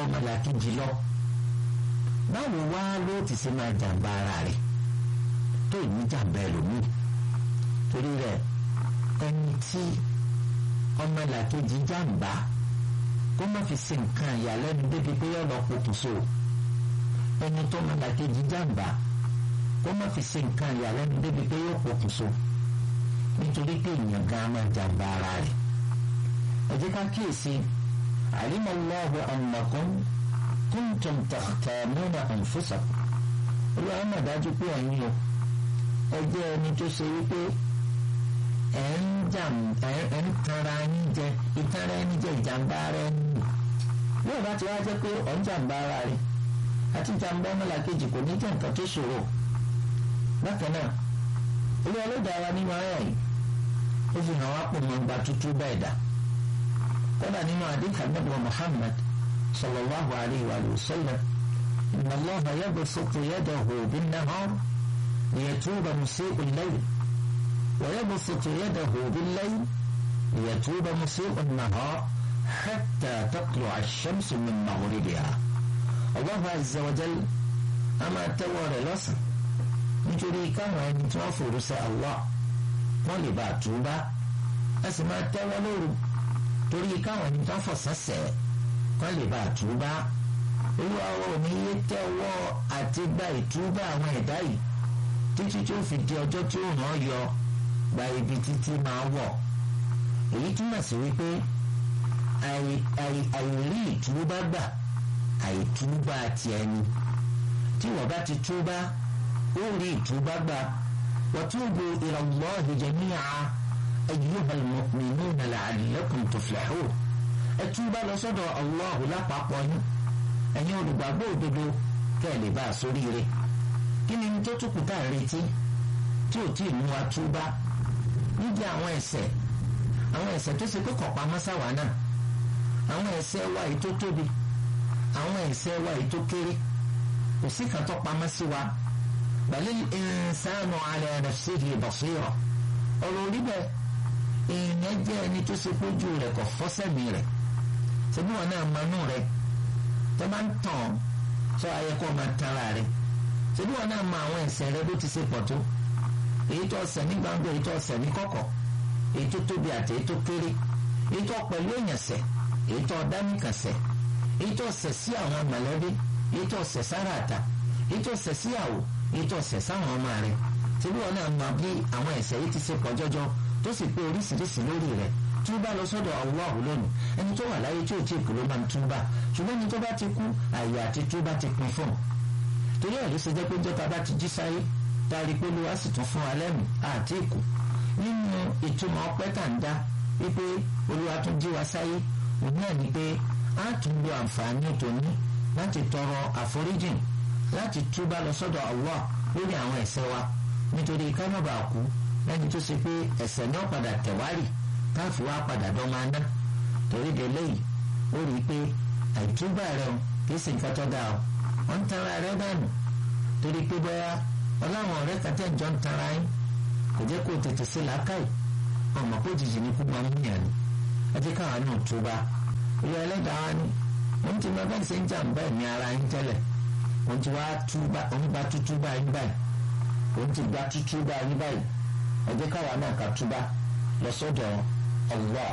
ọmọlàkejì lọ báwo wá ló ti ṣe máa jàǹbá ara rẹ̀ tó ní jàǹbá ẹlòmíì torí rẹ̀ ẹni tí ọmọlàkejì jàǹbá kó má fi ṣe nǹkan ìyàlẹ́nu débi pé yọ lọ pokùnso ẹni tó ọmọlàkejì jàǹbá kó má fi ṣe nǹkan ìyàlẹ́nu débi pé yọ pokùnso nítorí pé èèyàn gan máa jàǹbá ara rẹ̀ ẹ jẹ́ ká kíyèsí àlímọ̀ Allahu annakum kuntum takhtanuna anfusakum olúwa mà dájú pé ẹ̀yin o ẹ jẹ́ ẹni tó ṣe wípé ẹ̀ ń jàm ẹ̀ ń tanra yín jẹ ìtanra ẹni jẹ ìjàmbá ara ẹni yóò bá ti wá jẹ́ pé ọ̀ ń jàmbá ara rẹ̀ àti jàmbá ọmọlàkejì kò ní jẹ́ nǹkan tó ṣòro bákan náà olúwa ló dára nínú ayà yìí ó fi hàn wá pò mọ́ gba tútú bẹ́ẹ̀ dà kódà nínú àdìkà nàbọ̀ Muhammad sallallahu alayhi wa sallam inna Allaha yabsutu yadahu bin-nahar liyatuba musii'u al-layl wa yabsutu yadahu bil-layl liyatuba musii'u an-nahar hatta tatlu'a ash-shamsu min maghribiha Allahu azza wa jalla a máa tẹ́wọ́ rẹ̀ lọ́sàn nítorí káwọn ẹni tí wọ́n fòrò sẹ́ Allah wọ́n lè bá a túbá a sì máa tẹ́wọ́ lóru torí káwọn ẹni tó ń fọ̀sán sẹ̀ kọ́ lè bá àtúbá olúwa ò ní yé tẹ́wọ́ àti gba ìtúbà àwọn ẹ̀dá yìí títí tí ó fi di ọjọ́ tí ó hàn yọ gba ibi títí máa wọ̀ èyí túmọ̀ sí wípé àìrí ìtúbà gbà àìtúbà ti ẹni tí wọ́n bá ti túbà ó rí ìtúbà gbà wa tubu ila Allahi jami'a. أيها المؤمنون لعلكم تفلحون ẹtúbà lọ sọ́dọ̀ Allah lápapọ̀ yín ẹ̀yin olùgbàgbọ́ òdodo kẹ́ ẹ lè bá a sóríire kí ni tó tún kù tá à ń retí tí ò tí ì mú wa túbà níbi àwọn ẹ̀ṣẹ̀ àwọn ẹ̀ṣẹ̀ tó ṣe pé kò pamọ́ sáwà náà àwọn ẹ̀ṣẹ̀ wa yìí tó tóbi àwọn ẹ̀ṣẹ̀ wa yìí tó kéré kò sí kan tó pamọ́ sí wa balil insanu ala nafsihi basira ọ̀rọ̀ orí bẹ́ẹ̀ èèyàn jẹ́ ẹni tó ṣe pójú rẹ̀ kò fọ́sẹ̀mí rẹ̀ ṣebí wọn náà manú rẹ̀ tó bá ń tàn sọ ayẹ kó máa tara rẹ̀ ṣebí wọn náà mọ àwọn ẹ̀ṣẹ̀ rẹ̀ bó ti ṣe pọ̀ tó èyí tó ṣẹ̀ ní gbangba èyí tó ṣẹ̀ ní kọ̀kọ̀ èyí tó tóbi àti èyí tó kéré èyí tó pẹ̀lú èèyàn ṣẹ̀ èyí tó dánìkan ṣẹ̀ èyí tó ṣẹ̀ sí àwọn mọ̀lẹ́bí èyí tó ṣẹ̀ sára àtà èyí tó ṣẹ̀ síyàwó èyí tó ṣẹ̀ sáwọn ọmọ rẹ̀ ṣebí wọn náà mọ bí àwọn ẹ̀ṣẹ̀ yìí ti ṣe pọ̀ jọjọ tó sì pé oríṣiríṣi lórí rẹ̀ túbà lọ sọ́dọ̀ Allah lónìí ẹni tó wà láyé tí ò tí ì kú ló máa ń túbà ṣùgbọ́n ẹni tó bá ti kú àyè àti túbà ti pin fún un torí ẹ̀ ló ṣe jẹ́ pé jọ́ta bá ti jí sáyé tá a rí pé olúwa sì tún fún wa lẹ́nu àti ìkù nínú ìtumọ̀ ọpẹ́ tà ń dá wípé olúwa tún jí wa sáyé òun náà ni pé a tún lo àǹfààní tòní láti tọrọ àforíjìn láti túbà lọ sọ́dọ̀ Allah lórí àwọn ẹ̀ṣẹ̀ wa nítorí ká má bàa kú lẹ́ni tó ṣe pé ẹ̀ṣẹ̀ náà padà tẹ̀wárì káàfù wá padà dán máa ná torí de léyìí ó rí i pé àìtúbà rẹ o kìí ṣe nǹkan tó dáa o wọ́n ń tanra rẹ dànù torí pé bóyá ọláwọn ọ̀rẹ́ kan tẹ̀ ń jọ ń tanra yín kò jẹ́ kó tètè ṣe làákàyè ọmọ kó jìjì ní kú máa ń yàn ní ẹ jẹ́ káwọn náà túbà ìyá ẹlẹ́dàá wa ni wọ́n ti máa bá ṣe ń jàǹbá ẹ̀mí ara yín tẹ́lẹ̀ wọ́n ti wá túbà òun gba tútúbà yín báyìí òun ti gba tútúbà yín báyìí ẹ jẹ́ káwọn náà ká túbà lọ sọ́dọ̀ Allah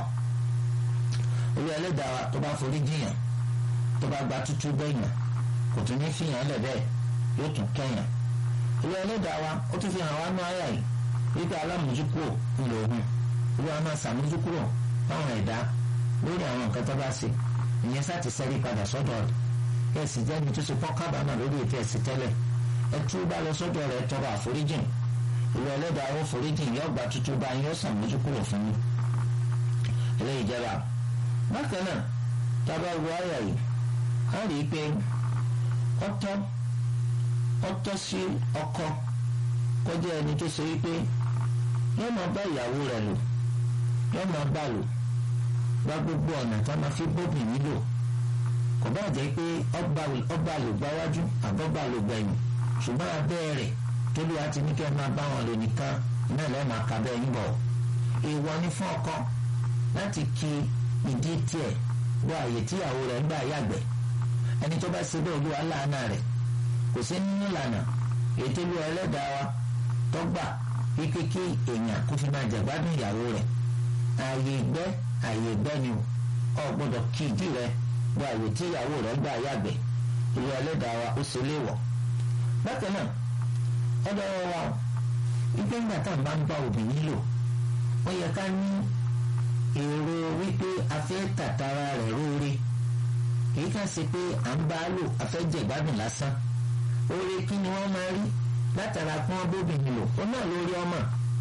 olú ẹlẹ́dàá wa tó bá forí jiyàn tó bá gba tútú bẹ́yàn kò tún ní fìyàn lẹ̀ bẹ́ẹ̀ yóò tún kẹ́yàn olú ẹlẹ́dàá wa ó tún fi hàn wá ní àyà yìí wípé alámójúkúrò ńlò òun olú wa máa sàmójúkúrò fáwọn ẹ̀dá lórí àwọn nǹkan tó bá ṣe ìyẹn sá ti sẹ́rí padà sọ́dọ̀ rẹ̀ ẹ̀ sì jẹ́ ní tó ṣe pọ́ kábàámà lórí ètò ẹ̀sìn tẹ́lẹ̀ ẹ tú bá lọ sọ́dọ̀ rẹ̀ tọrọ àforíjìn olú ẹlẹ́dàá ó foríjìn yóò gba tútú bá yín ó sàmójúkúrò fún yín eléyìí jẹba bákan náà tábà wo àyà yìí á rí i pé ọ̀tọ̀ ọ̀tọ̀ sí ọkọ kọjá ẹni tó ṣe wípé yóò máa bá ìyàwó rẹ̀ lò yóò máa bá lò gba gbogbo ọ̀nà tá a máa fi bóbìnrin lò kò bá jẹ́ pé ọba lò gbáwájú àbọ̀bà lò gbẹ̀yìn ṣùgbọ́n abẹ́ rẹ̀ tóbi àti ní kí ẹ máa bá wọn lò nìkan náà lẹ́ẹ̀ máa kà bẹ́ẹ̀ yín bọ̀ èèwọ̀ ni fún ọkọ láti ki ìdí tiẹ̀ wọ àyè tíyàwó rẹ̀ ń gbà yàgbẹ́ ẹni tó bá ṣe bẹ́ẹ̀ olúwa láàánà rẹ̀ kò sí nínú ìlànà ètò olúwa ẹlẹ́dàá wa tó gbà kíkékí èèyàn kó fi máa jẹ̀gbádùn ìyàwó rẹ̀ ààyè ìgbẹ́ ààyè ìgbẹ́ ni o gbọ́dọ̀ kí ìdí rẹ̀ gba àyè tí ìyàwó rẹ̀ gbà yàgbẹ́ olúwa ẹlẹ́dàá wa ó ṣe léèwọ̀ bákan náà ọ̀dọ̀ wa wípé ńgbà tá à ń bá ń bá obìnrin lò ó yẹ ká ní èrò wípé a fẹ́ tàtàrà rẹ̀ róore kìí kàn ṣe pé à ń bá a lò a fẹ́ jẹ ìgbádùn lásán oore kí ni wọ́n máa rí látara kí wọ́n bóbìnrin lò ó náà lórí ọmọ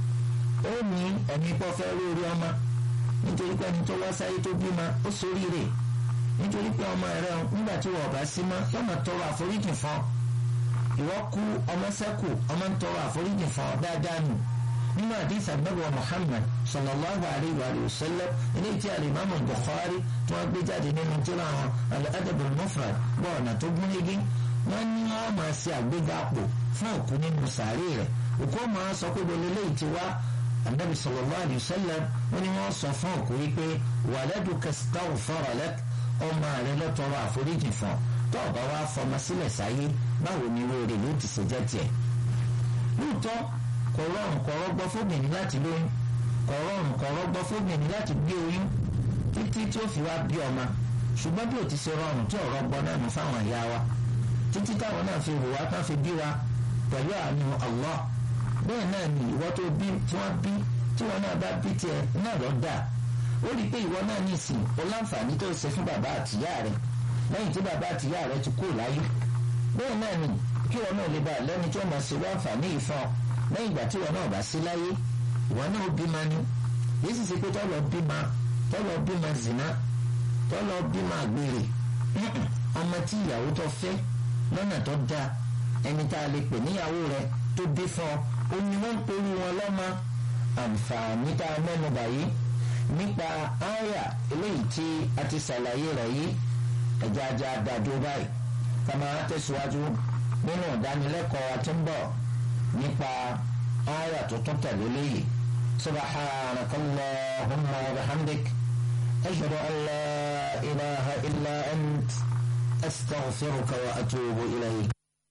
ó ní ẹ̀mí pọ́ fẹ́ lórí ọmọ nítorí pé ẹni tó wá sáyé tó bímọ ó ṣoríire nítorí pé ọmọ rẹ nígbà tí wọ́n bá sí mọ́ yọ̀mọ̀ tọrọ àforíjì fún ọ ìwọ kú ọmọ sẹ́kù ọmọ ń tọrọ àforíjì fún ọ dáadáa nù nínú àdìs àgbẹ̀wò Muhammad sallallahu alayhi wa sallam eléyìí tí alimami Bukhari tí wọ́n gbé jáde nínú tíra wọn al-adab al-mufrad bọ́ ọ̀nà tó gún régé wọ́n ní wọ́n máa ṣe àgbéga àpò fún òkú nínú sàárè rẹ̀ òkú máa sọ pé bọ́lá eléyìí ti wá anabi sallallahu alayhi wa sallam wọ́n ní wọ́n sọ fún òkú wípé waladuka istaghfara lak ọmọ rẹ̀ ló tọrọ àforíjì fún ọ tó o bá wá fọmọ sílẹ̀ sáyé báwo ni lóore ló ti ṣe jẹ́ tiẹ̀. lóòótọ́ kò rọrùn kò rọgbọ fóbìnrin láti lóyún kò rọrùn kò rọgbọ fóbìnrin láti gbé oyún títí tí ó fi wá bí ọmọ ṣùgbọ́n bí ó ti ṣe rọrùn tí ọ̀rọ̀ gbọ́ náà nù fáwọn ìyá wa títí táwọn náà fi hùwà tán fi bí wa pẹ̀lú àánú Allah bẹ́ẹ̀ náà ni ìwọ tó bí tí wọ́n bí tí wọ́n náà bá bí tiẹ̀ náà lọ dà ó rí i pé ìwọ náà ní ìsìn o láǹfààní tó ṣe fún bàbá àtìyá rẹ̀ lẹ́yìn tí bàbá àtìyá rẹ̀ ti kú láyé bẹ́ẹ̀ náà ni kí wọn náà lè bá lẹ́ni tí wọ́n máa ṣe láǹfààní yìí fún ọ lẹ́yìn ìgbà tí wọn náà bá sí láyé ìwọ náà bímọ ni yìí sì ṣe pé tọ́lọ bímọ tọ́lọ bímọ zina tọ́lọ bímọ àgbèrè ọmọ tí ìyàwó tó fẹ́ lọ́nà tó dáa ẹni tá a lè pè níyàwó rẹ̀ tó bí fún ọ ó ní wọ́n ń pẹ̀lú wọn lọ́mọ àǹfààní tá a mẹ́nu báyìí nípa àyà eléyìí tí a ti ṣàlàyé rẹ̀ yìí ẹ̀já ajá dájú báyìí ká máa tẹ̀síwájú nínú ìdánilẹ́kọ̀ọ́ wa tí ń bọ̀ nípa àyà tuntun tẹ̀lé léyìí subhanaka allahumma wa bihamdik ashhadu an la ilaha illa ant astaghfiruka wa atubu ilayk.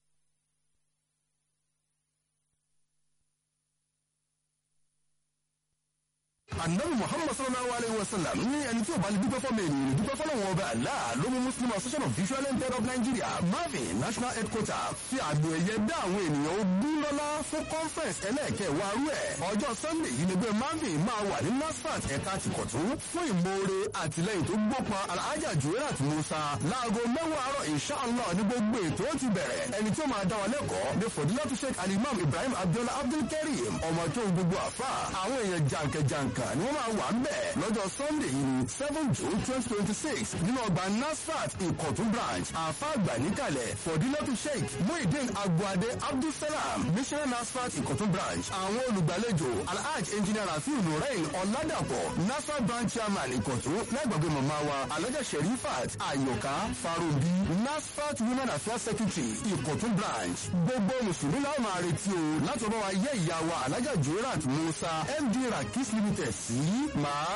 anabi muhammad sallallahu alayhi wa sallam ní ẹni tí ó bá lè dúpẹ́ fọ́mọ ènìyàn lè dúpẹ́ fọ́lọ́wọ́n ọba Allah ló mú muslim association of visual impaired of nigeria marvin national headquarter fi àgbò ẹ̀yẹ dá àwọn ènìyàn ogún lọ́lá fún conference ẹlẹ́ẹ̀kẹwàá rú ẹ̀ ọjọ́ sunday yìí ni pé marvin máa wà ní nasfat ẹ̀ka tìkọ̀tún fún ìmoore àtìlẹ́yìn tó gbópa alhaja juwerat musa láago mẹ́wàá àárọ̀ inshallah ní gbogbo ètò ó ti bẹ̀rẹ̀ ẹni tí ó máa dá wa lẹ́kọ̀ọ́ ní fòdílátù sheikh alimam ibrahim abdullah abdulkareem ọmọ tó gbogbo àfà àwọn èèyàn jàǹkàjàǹkà kan ni wọ́n máa wà ń bẹ̀ lọ́jọ́ sunday yìí ní seven june twenty twenty six nínú ọgbà nasfat ìkọ̀tún branch àfa àgbà níkàlẹ̀ fọ̀dílọ́tù sheikh muhyiddin abuade abdulsalam missionary nasfat ìkọ̀tún branch àwọn olùgbàlejò alhaj engineer rafiu nurain ọ̀làdàpọ̀ nasfat branch chairman ìkọ̀tún lẹ́gbàgbé màmá wa alhaja sherifat ayoka farobi nasfat women affairs secretary ìkọ̀tún branch gbogbo mùsùlùmí làwọn máa retí o láti ọba wa yẹ ìyá wa alhaja jurat musa md rakis limited sí máa